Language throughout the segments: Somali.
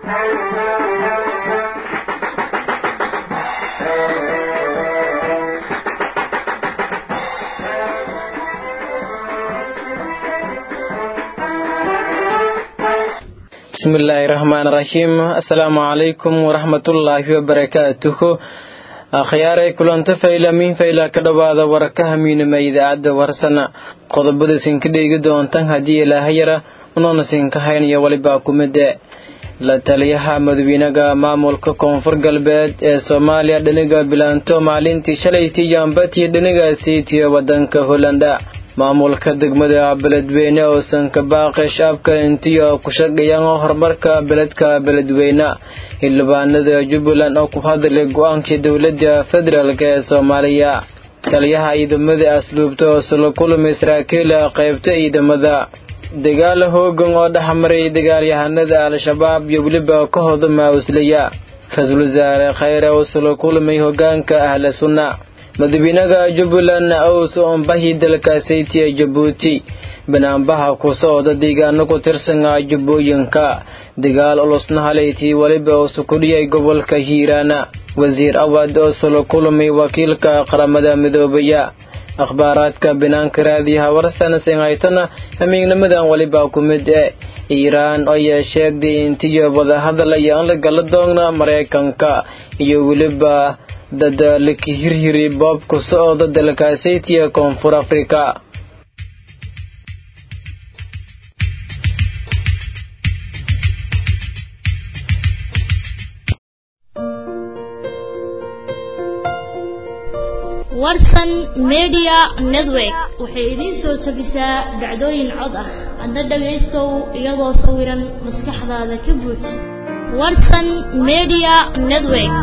bismillaahi raxmaan raxiim assalaamu calaykum waraxmatullaahi wabarakaatuhu akhyaaray kulanto faylamiin fayla ka dhowaada wararkaha miinama idaacadda warsana qodobada sinka dheegi doontan haddii ilaahayara unoona sinka haynaya walibaa kumide la taliyaha madawiinaga maamulka koonfur galbeed ee soomaaliya dhiniga bilaanto maalintii shalaytii yaambatiyo dhinigaasiitiyo wadanka hollanda maamulka degmada beledweyne oo sanka baaqi shacabka intiyo ku shaqeeyaan horumarka beledka beledweyne xildhibaanada jubbaland oo ku hadlay go-aankii dowladda federaalk ee soomaaliya taliyaha ciidamada asluubta oo sula kulmay saraakiila qaybta ciidamada dagaal hoogan oo dhexmaray dagaalyahanada al-shabaab iyo weliba ka hodama uslaya ra-iisul wasaare khayre oo sula kulmay hogaanka ahla sunna madaxweynaha jubbaland owse ombahi dalka saytiya jabuuti banaanbaha ku socda deegaano ku tirsan jubbooyinka dagaal ulusna halaytii weliba usu kudhiyay gobolka hiiraana wasiir awad oo sula kulmay wakiilka qaramada midoobaya akhbaaraadka banaanka raadiyaha warsana sinhaytana hamiignamadan weliba ku mid e iiraan ayaa sheegday intiyo wadahadalaya aan la gala doona maraykanka iyo weliba dad laka hirhiri boobka socda dalkaasaytiya koonfur afrika warsan media network waxay idiin soo tabisaa dhacdooyin cod ah adna dhagaystow iyadoo sawiran maskaxdaada ka buuj warsan media network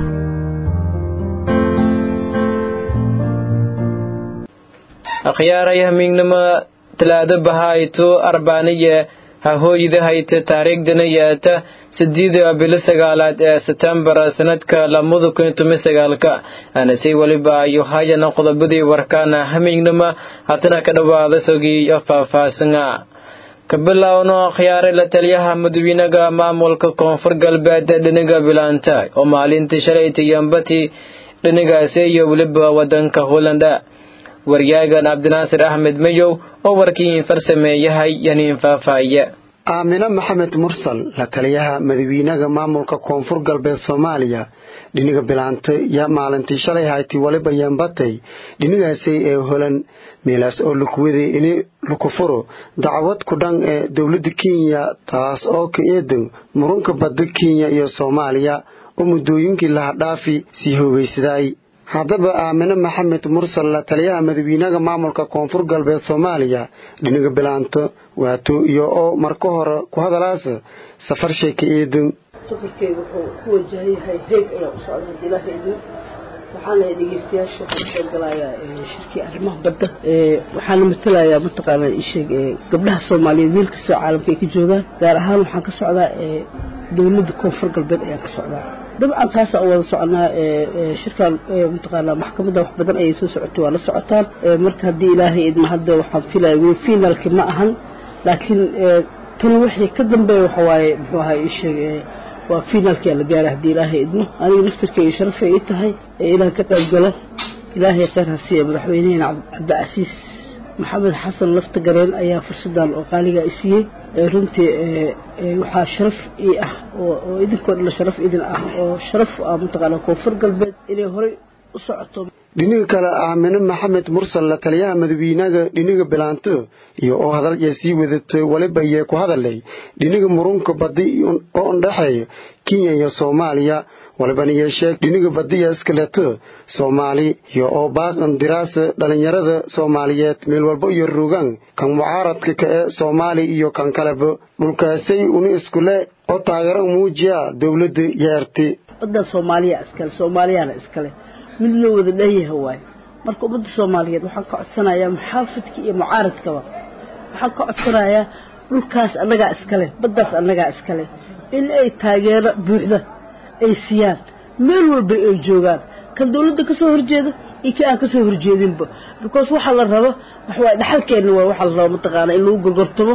akhyaaray hamiignimo talaado bahayto arbaaniye hahooyida hayta taariikhdana yeeta sideeda bilo sagaalaad ee setembar sanadka lamada kun tumi sagaalka anasay weliba ayo hayana qodobadii warkaana hamiignimo hatana ka dhowaada sogii faahfaahsana kabilowno akhyaaray la taliyaha madawiinaga maamulka koonfur galbeed dhiniga bilaanta oo maalintii shalayta yambati dhinigaasi iyo weliba wadanka hollanda waryaagan cabdinaasir axmed mayow oo warkiin farsameeyahay yaniin faahfaaye aamine maxamed mursal la taliyaha madawiinaga maamulka koonfur galbeed soomaaliya dhiniga bilaantay yaa maalintii shalay haytay waliba yaambatay dhinigaasay ee holan meelaas oo lakuwaday ini lakufuro dacwad kudhan ee dowladda kenya taas oo ka eedan murunka badda kenya iyo soomaaliya oo muddooyinkii lahadhaafi sii hoogaysadaay haddaba aamine maxamed mursal la taliyaha madawiinaha maamulka koonfur galbeed soomaaliya dhiniga bilaanto waato iyo oo marka hore ku hadalaasa safar sheeka eedan safarkeyga wuxuu ku wajahan yahay heeg ayaa u socda hadii ilaaha idin waxaana dhegeystayaasha waxaan soo galayaa shirkii arrimaha badda waxaana matalayaa mataqaana isheeg gabdhaha soomaaliyeed meel kastoo caalamka ay ka joogaan gaar ahaan waxaan ka socdaa dowladda koonfur galbeed ayaan ka socdaa dabcan taas aan wada soconaa shirkaan mataqaanaa maxkamadda wax badan ayay soo socotay waa la socotaan marka haddii ilaahay idma hadda waxaan filaya weli finaalki ma ahan laakiin tan wixii ka dambeeya waxa waaye muxuu ahaa ii sheeg waa finaalkiyaa la gaara haddii ilaahay idmo aniga naftirkeyga sharafay ii tahay inaan ka qayb galo ilaahay kheyr ha siiya madaxweyneheena cabdicasiis maxamed xasan lafta gareen ayaa fursadan oo qaaligaa i siiyey runtii waxaa sharaf ii ah oo idinkoo dhan sharaf idin ah oo sharaf ah mataqaana koonfur galbeed inay horey u socoto dhiniga kale aamine maxamed mursal la taliyaha madawiinaga dhiniga bilaanto iyo oo hadalya sii wadatay waliba yee ku hadalay dhiniga murunka badi oo ndhexeeya kenya iyo soomaaliya walibana yeesheeg dhiniga badiya iskaleto soomaali iyo oo baaqan diraasa dhallinyarada soomaaliyeed meel walba iyo rugan kan mucaaradka ka ee soomaali iyo kan kaleba dhulkaasay uni iskule oo taageero muujiya dowladda yeerti waddan soomaaliya iskale soomaaliyana iskale mid loo wada dhanyaha waaye marka ummadda soomaaliyeed waxaan ka codsanayaa muxaafidka iyo mucaaradkaba waxaan ka codsanayaa dhulkaas annagaa iskale baddaas annagaa iskale in ay taageero buuxda ay siiyaan meel walba ay joogaan kan dawladda ka soo horjeeda iyo kii aan ka soo horjeedinba because waxaa la rabo waxawaaye dhaxalkeenna waa waxaa la rabo mataqaana in lagu gorgortamo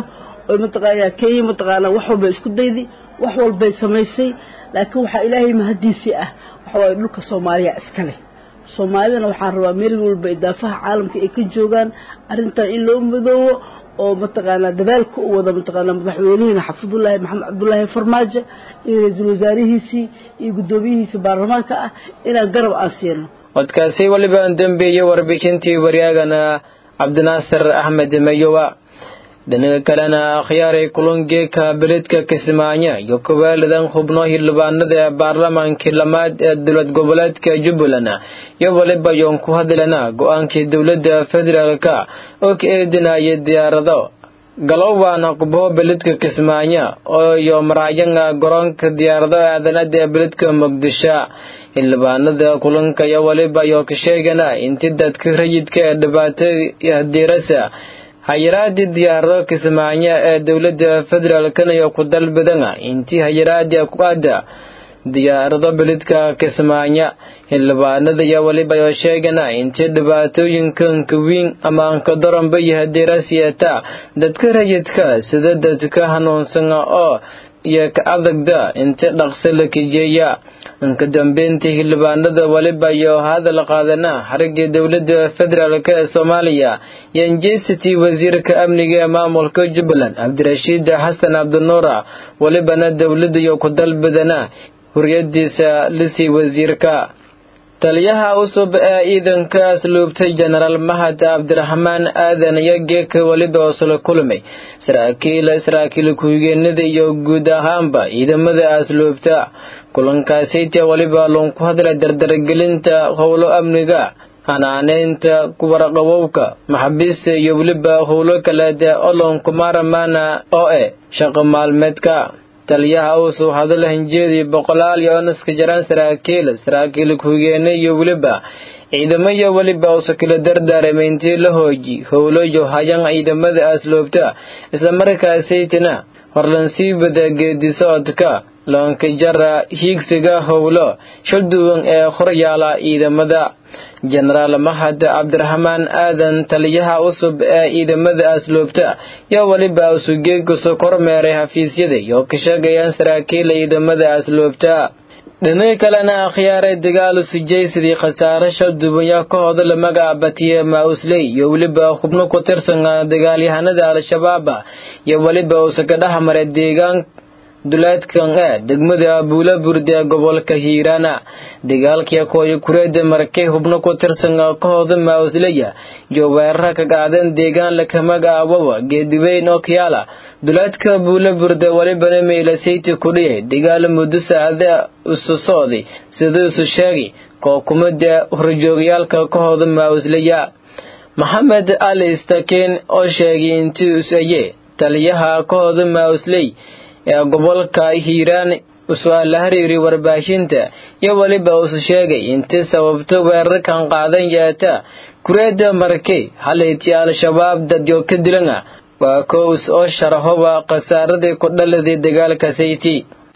oo mataqaanaa kenya mataqaanaa wax walbay isku dayday wax walbay samaysay laakiin waxaa ilaahay mahadiisii ah waxa waaye dhulka soomaaliya iska leh soomaalidana waxaan rabaa meel walba idaafaha caalamka ay ka joogaan arrintan in loo midoobo oo mataqaanaa dadaalka u wada mataqaanaa madaxweynihiina xafidullaahi maxamed cabdullaahi farmaajo iyo ra-iisul wasaarihiisii iyo guddoomiyihiisii baarlamaanka ah inaan garab aan siino codkaasi weliba dambeeyey warbixintii waryaagana cabdinaasir axmed mayowa dhinaca kalena akhyaaray kulangeeka beledka kismaayo iyo kuwaalidan xubno xildhibaanada ee baarlamaankii lamaad ee dowlad goboleedka jubbaland iyo weliba yoon ku hadlana go-aankii dowladda federaalka oo ka eedinaya diyaarado galowbaana qubho beledka kismaayo oo iyo maraayanga garoonka diyaarado aadanada ee beledka muqdisho xildhibaanada kulanka iyo weliba iyo ka sheegana inti dadka rayidka ee dhibaato hadiirasa hayaraadii diyaarado kismaayo ee dowladda federaalkana iyo ku dalbadana intii hayaraadii ku aada diyaarado beledka kismaayo xildhibaanada iyo weliba oo sheegana intii dhibaatooyinkanka weyn ama ankadoranba iyo hadiirasiyata dadka rayidka sida dadka hanuunsana oo iyo ka adagda inti dhaqso la kijeeya inka dambeyntii xildhibaanada weliba iyo hadal qaadana xarigii dowladda federaalk ee soomaaliya iyo injesitii wasiirka amniga ee maamulka jubbaland cabdirashiid xasan cabdinuura welibana dowladda iyo ku dalbadana huriyadiisa lisii wasiirka taliyaha cusub ee ciidanka asluubtay jenaraal mahad cabdiraxmaan aadan iyo geeka weliba oosla kulmay saraakiil saraakiil ku-xigeenada iyo guud ahaanba ciidamada asluubta kulankaasayta weliba loon ku hadla dardargelinta howlo amniga hanaaneynta kuwaraqabowka maxabiista iyo weliba howlo kaleeda oo loonku maaramaana oo eh shaqo maalmeedka taliyaha uusuu hadala hinjeedii boqolaal iyo onaska jaraan saraakiil saraakiil ku-higeene iyo weliba ciidamo iyo weliba uusa kala dardaaramay intii la hooji howlo iyo hayan ciidamada asloobta islamarkaasaytina horlansii bada geedisocodka loonka jara hiigsiga howlo shalduwan ee horyaala ciidamada jenaraal mahad cabdiraxmaan aadan taliyaha cusub ee ciidamada asluubta iyo weliba usugeegkusu kormeeray xafiisyada iyo ka sheegayaan saraakiil ciidamada asluubta dhinaca kalena akhyaaray dagaal sujaysadii khasaare shalduwanya ka hodala magaca batiye mausley iyo weliba xubno ku tirsan dagaalyahanada al-shabaab iyo weliba uusa ka dhex maray deegaan duleedkan ee degmada buula burde ee gobolka hiiraana dagaalkii kooyo kureeda markay hubno ku tirsan kahooda mausleya iyo weerara ka qaadan deegaan lakamagaawawa geediweyn oo kiyaala duleedka buula burde welibana meylasayti kudhiyay dagaal muddo saacada isu socday siduu isu sheegay kookumada horjoogyaalka kahooda mausleya maxamed ali staken oo sheegay intii usaye taliyaha kahooda mausley ee gobolka hiiraan su-aal hariiri warbaahinta iyo weliba uusu sheegay intii sababto weerarkan qaadan yeeta kureeda markey halayti al-shabaab dadyo ka dilana waa kows oo sharahoba khasaaradii ku dhaladay dagaalka sayti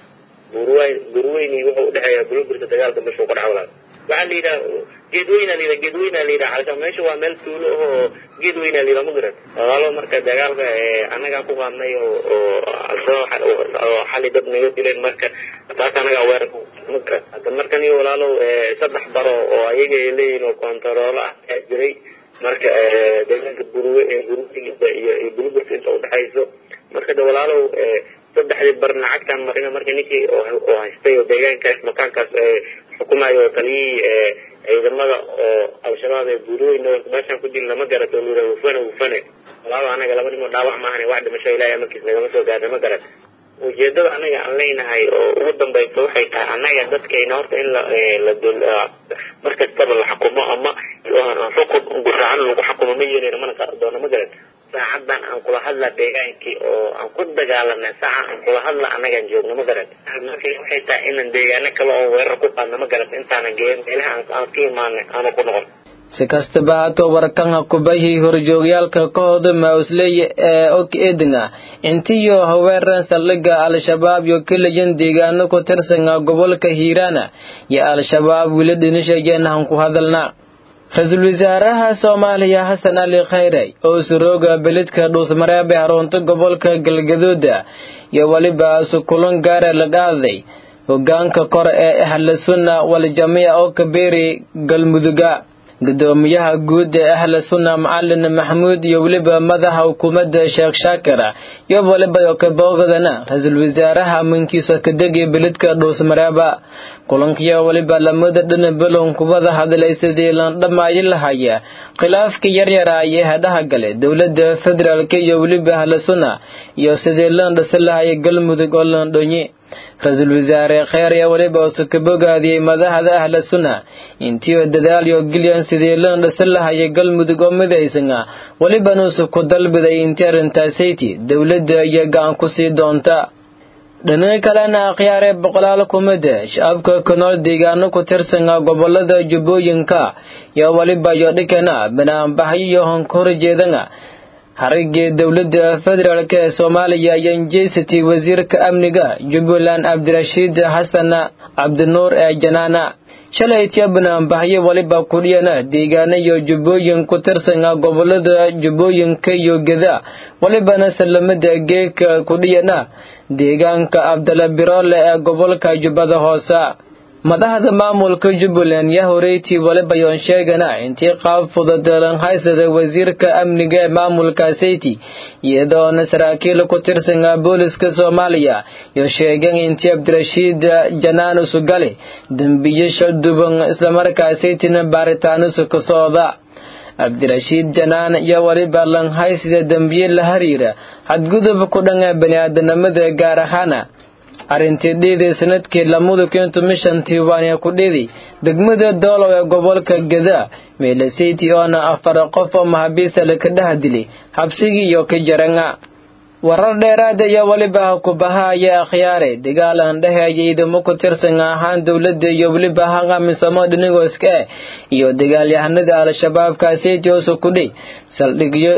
gurweyni wuxuu udhexeeya bulburta dagaalka meeshuu ku dhacwala waxaa la yidhaha geedweyna la yidhaha geedweyna la yidhaha halka meesha waa meel tuulo ahoo geedweyna la yidhaha ma garan walaalo marka dagaalka annagaa ku qaadnay oo oo oo xali dad naga dileen marka taas annagaa weerar ma garan hadda markan iyo walaalow saddex baro oo ayaga ay leeyihin oo kontaroolo ah ayaa jiray marka deegaanka burwe burweyda iyo iyo bulburta inta udhexayso marka de walaalow saddexdii bar lacagtaan marina marka ninkii oo haystay oo deegaankaas makaankaas xukumayo oo taliyihii ciidamada oo al-shabaab ee buurooyna meeshaan ku dil lama garato oo lura wufane wufane walaaba anaga laba nimo dhaawac maahan wax dhimasho ilaahay markiis nagama soo gaarna ma garan ujeedada anaga aan leenahay oo ugu dambaysa waxay tahay annaga dadkayna horta in la la mar kastaba la xukumo ama xukun guraacan lagu xukumo ma yeelin mana doono ma garan saacadan aan kula hadla deegaankii oo aan ku dagaalana saaca aan kula hadla annagaan joogno ma garan marka waxay tahay inaan deegaano kale oo weerar ku qaadno ma garan intaanan geen meelaha aan ka imaanay aanu ku noqon si kastaba haatoo warkanha kubahii horjoogyaalka kahooda mausley ee og edinga intiyo haweeran saldhiga al-shabaab iyo kelayan deegaano ku tirsanga gobolka hiiraana iyo al-shabaab wili dhinishayeenahan ku hadalna ra-iisul wasaaraha soomaaliya xasan cali khayre oo surooga beledka dhuusmareeb ee xarunta gobolka galgaduuda iyo weliba sukulan gaara la qaaday hogaanka kore ee ahla sunna waljamiica oo kabeeri galmuduga gudoomiyaha guud ee ahla sunna macalin maxamuud iyo weliba madaxa xukuumadda sheekh shaakir iyo waliba oo kaboogadana ra-iisul wasaaraha mankiisa kadegi beledka dhuusmareeba kulankiyo weliba lamada dhana belon kubada hadlay sidii lan dhamaayi lahaya khilaafka yaryara iyo hadhaha gale dowladda federaalk iyo weliba ahla sunna iyo sidii lan dhisi lahaya galmudug oo lan dhonyi ra-iisul wasaare kheer ayaa weliba usu ka bogaadiyey madaxda ahla sunna intii oo dadaal iyo gilyan sidii lan dhisi lahaya galmudug oo midaysan ah welibana usu ku dalbiday intii arrintaasaytii dowladda iyo gacan ku sii doonta dhinaca kalena akhyaaree boqolaal kumida shacabka ku nool deegaano ku tirsan gobolada jubbooyinka iyo weliba iyo dhikana banaanbaxyo iyo honkhorjeedana harigii dowladda federaalk ee soomaaliya iyo injeysity wasiirka amniga jubbaland cabdirashiid xasan cabdinuur ee janaana shalay tiya banaanbaxyo weliba kudhiyana deegaano iyo jubbooyin ku tirsan gobolada jubbooyinka iyo geda welibana salamada geeka kudhiyana deegaanka abdala biroole ee gobolka jubbada hoose madaxda maamulka jubbaland yaa horeytii waliba yoon sheegana intii qaab fududeelan haysada wasiirka amniga ee maamulka sayti iyadoona saraakiil ku tirsan booliska soomaaliya iyo sheegeen intii cabdirashiid janaan usugale dembiyo shalduban islamarkaa saytina baaritaanisu ka socda cabdirashiid janaan iyo waliba lanhaysida dembiye la hariira xadgudub ku dhan baniaadanimada gaar ahaana arrintii dhiidii sanadkii lamada kuntu mishantii waana ku dhiiday degmada doolow ee gobolka geda meelasayti oona afar qof oo mahabiista laka dhaha dilay xabsigii iyo ka jaranga warar dheeraada iyo weliba kubahaya akhyaare dagaal aan dhaheeya ciidamo ku tirsan ahaan dowladda iyo weliba haqamisamo dhinigooska eh iyo dagaalyahanada al-shabaabka sayti oosu kudhay saldhigyo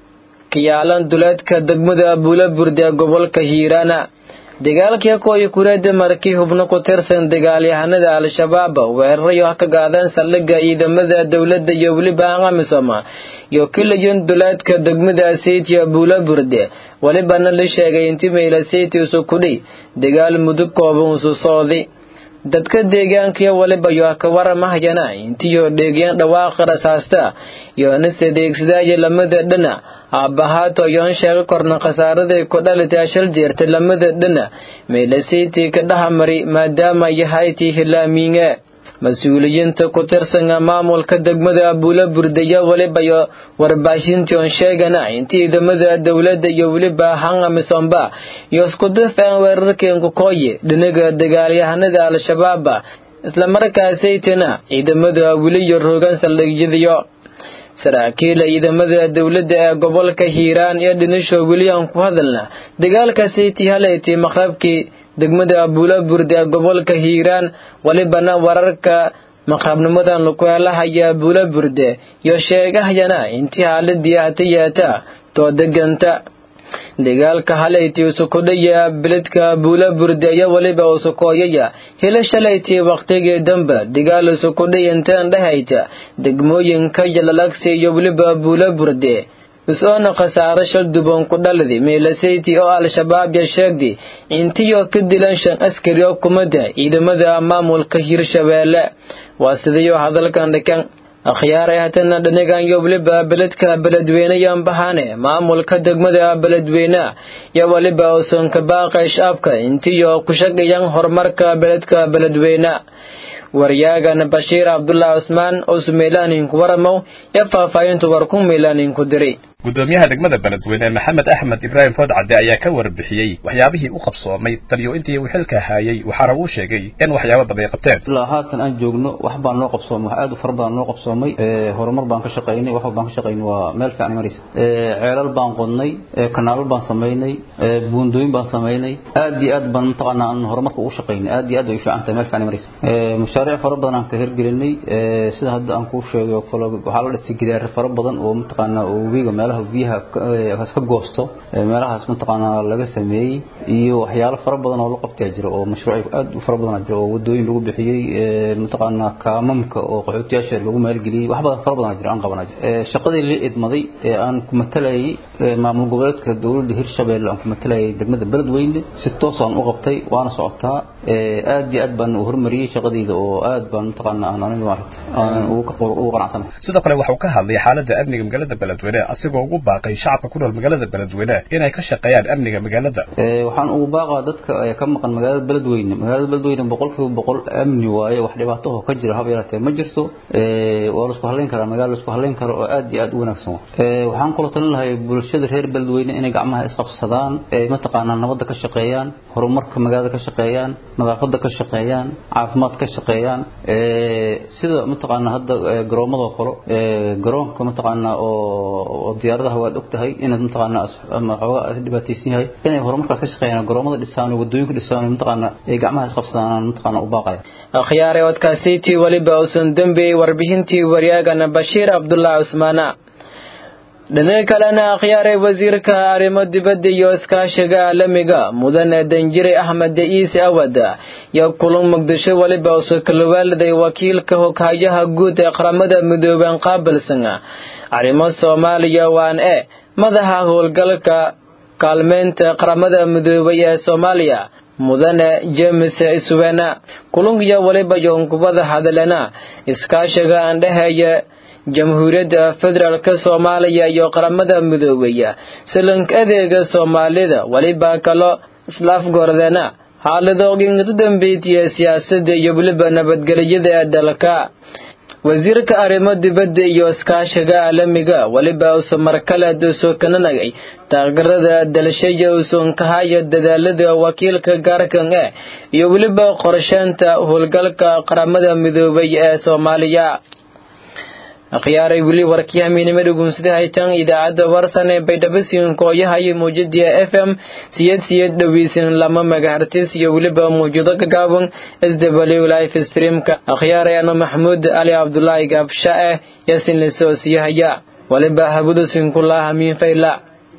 kiyaalan duleedka degmada buula burde ee gobolka hiiraana dagaalkii kooyi kureeda markii hubno ku tirsan dagaalyahanada al-shabaab weerarayo ka gaadeen saldhigga ciidamada dowladda iyo weliba aqamisoma iyo kilayon duleedka degmada saytiya buula burde welibana la sheegay intii meyla sayti usu kudhay dagaal mudug kooban usu socday dadka deegaankiyo waliba yo ka waramahayana intiyo dheegyan dhawaaqa rasaasta iyo nise deegsadaayo lamada dhana aabbahaato yoon sheega korna khasaaraday ku dhalitay shal jeerta lamada dhana meelasaytii ka dhahamari maadaama yahaytii hilaamiinge mas-uuliyiinta ku tirsan maamulka degmada abuula burdaya weliba iyo warbaahintion sheegana intii ciidamada dowladda iyo weliba hangamisomba iyo isku difeen weerarkeenku kooye dhinaga dagaalyahanada al-shabaab islamarkaasaytina ciidamada weli iyo roogan saldhigyadiyo saraakiila ciidamada dowladda ee gobolka hiiraan iyo dhinisho weliyan ku hadalna dagaalka sayti halayti maqrabkii degmada abuula burde ee gobolka hiiraan welibana wararka maqrabnimadan laku helahaya abuula burde iyo sheegahayana intii haaladii hata yeeta too deganta dagaalka halayti usukudhaya beledka buula burde iyo weliba usukooyaya hila shalaytii wakhtigii dambe dagaal usukudhay inteen dhahayta degmooyinka yalalagsi iyo weliba buula burde is-oona khasaaro shal duban ku dhaladi meelasayti oo al-shabaab ya sheegday intiyo ka dilan shan askari oo kumada ciidamada maamulka hirshabeelle waa sidayo hadalkan dhikan akhyaaray hatana dhanigan iyo weliba beledka beledweyne yan bahane maamulka degmada beledweyne iyo weliba usanka baaqay shacabka intiyo ku shaqayan horumarka beledka beledweyne waryaagan bashiir cabdullah cusmaan oo sumeylaanin ku waramow iyo faahfaahintu war ku meylaanin ku diray gudoomiyaha degmada beledweyne maxamed axmed ibraahim foodcadde ayaa ka warbixiyey waxyaabihii u qabsoomay taliyo intii uu xilka haayay waxaana uu sheegay in waxyaabo badan ay qabteen ilaa haatan aan joogno wax baan noo qabsoomay wax aad u fara badan noo qabsoomay horumar baan ka shaqaynay wax baan ka shaqaynay waa meel fiican maraysa ceelal baan qodnay kanaalal baan samaynay buundooyin baan samaynay aad iyo aad baan mataqaanaa aan horumarka ugu shaqaynay aad iyo aad ay fiican tahay meel fiican maraysa mashaariic fara badan aan ka hirgelinay sida hadda aan kuu sheegay oo kale waxaa la dhisay gidaare fara badan oo mataqaanaa oo webiga meel meelaha biyaha ka goosto meelahaas mataqaanaa laga sameeyey iyo waxyaalo fara badan oo la qabtaa jira oo mashruuc aad u fara badan jira oo wadooyin lagu bixiyey mataqaanaa kaamamka oo qaxootiyaasha lagu maalgeliyey wax badan fara badan jira aan qabana jira shaqadii la idmaday ee aan ku matalayay maamul goboleedka dowladda hirshabeelle aan ku matalayay degmada beledweyne si toos aan u qabtay waana socotaa aad iyo aad baan u hormariyey shaqadayda oo aad baan mataqaanaa aan aniga maaragtay aan ugu qanacsanahay sidoo kale waxuu ka hadlay xaaladda amniga magaalada beledweyne asigoo ugu baaqay shacabka ku nool magaalada beledweyne inay ka shaqeeyaan amniga magaalada waxaan ugu baaqaa dadka ka maqan magaalada beledweyne magaalada beledweyne boqolkiiba boqol amni waaye wax dhibaato oo ka jira haba yaraatee ma jirto waa la isku halayn karaa magaala la isku halayn karo oo aad iyo aad u wanaagsan waxaan kula talin lahay bulshada reer beledweyne inay gacmaha isqabsadaan ay mataqaanaa nabadda ka shaqeeyaan horumarka magaalada ka shaqeeyaan nadaafadda ka shaqeeyaan caafimaad ka shaqeeyaan sida mataqaanaa hadda garoomadoo kale garoonka mataqaanaa oo diyaaradaha waad ogtahay inaad mataqaanaa ama xoogaa dhibaataysan yahay inay horumarkaas ka shaqeeyaan garoomada dhisaan oo wadooyinka dhisaan oo mataqaanaa ay gacmaha isqabsadaan mataqaanaa u baaqaya akhyaare odkaasiitii weliba uusan dembeeyey warbixintii waryaagana bashiir cabdulaahi cusmaana dhinaca kalena akhyaaray wasiirka arrimo dibadda iyo iskaashiga caalamiga mudane danjire axmed ciise awad iyo kulan muqdisho weliba uso kalawaaliday wakiilka hoghayaha guud ee qaramada midoobeen qaabilsan arrimo soomaaliya waan e madaxa howlgalka kaalmeynta qaramada midoobay ee soomaaliya mudane james iswena kulunkiyo weliba yonkubada hadalena iskaashiga andhaheeya jamhuuriyadda federaalk soomaaliya iyo qaramada midoobeya silank adeega soomaalida weliba kalo islaafgordena xaaladooginka dambeetiya siyaasadda iyo weliba nabadgelyada ee dalka wasiirka arrimo dibadda iyo iskaashiga caalamiga weliba uso markaleed usoo kananagay taageerada dalashaya uson kahaya dadaalada wakiilka gaarkan eh iyo weliba qorsheynta howlgalka qaramada midoobay ee soomaaliya akhyaaray weli warkii hamiinimo dhugunsada haytan idaacadda warsan ee baydhabasin kooyahayo muujadiya f m siyad siyad dhoweysin lama megahertis iyo weliba mawjado gagaaban s w life streamka akhyaaray ano maxamuud ali cabdulaahi gaabshae yasin lisoosiyahaya waliba habudusin kulaa hamiin fayla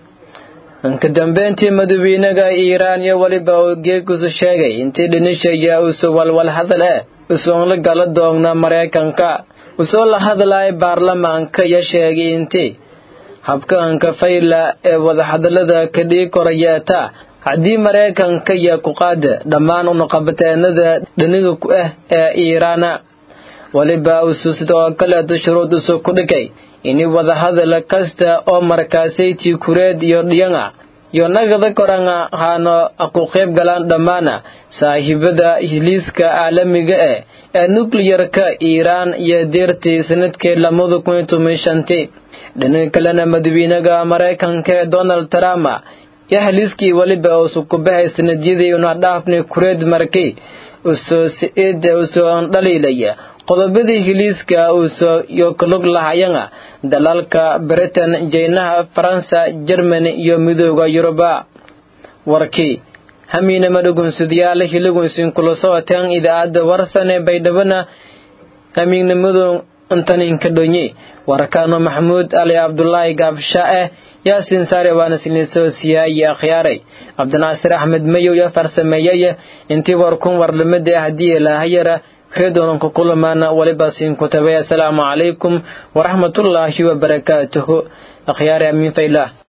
ka dambeyntii madaxweynaha iiraan iyo weliba uu geekusu sheegay intii dhinishaya usu walwal hadal eh usoon la gala doogna maraykanka usoo la hadlaya baarlamaanka iyo sheegay intii habkaanka fayla ee wadahadalada ka dhigi korayeeta haddii maraykanka iyo ku qaada dhammaan unaqabateenada dhiniga ku ah ee iiraana weliba usu sidoo kaleeto shuruud usu ku dhigay ini wadahadal kasta oo markaasaytii kureed iyo dhiyanga iyo nagada koranga haano ku qayb galaan dhammaana saaxiibada hiliiska caalamiga eh ee nukliyarka iiraan iyo deertii sanadkii lamada kun iyo toban shantii dhinaca kalena madaxweynaha maraykanka ee donald trump iyo haliiskii weliba usu kubahay sanadyadii una dhaafni kureed markii usoo si-ida usoo dhaliilaya qodobadii hiliiska uusoo iyo kalug lahayanga dalalka britain jeynaha faransa jermani iyo midooda yuruba warkii hamiinama dhugunsadayaala hiligunsin kula socoteen idaacadda warsan ee baydhabana hamiignimadu intaninka dhonye warkaano maxamuud ali cabdulaahi gaabshae yaasin saare waana silnisoo siyaayi akhyaaray cabdinaasir axmed mayow iyo farsameeyey intii warkun warlamada haddii ilaahayara reedoonan ku kulamaana waliba siin ku tabay assalaamu calaykum waraxmatullaahi wabarakaatuhu akhyaare amiin faylah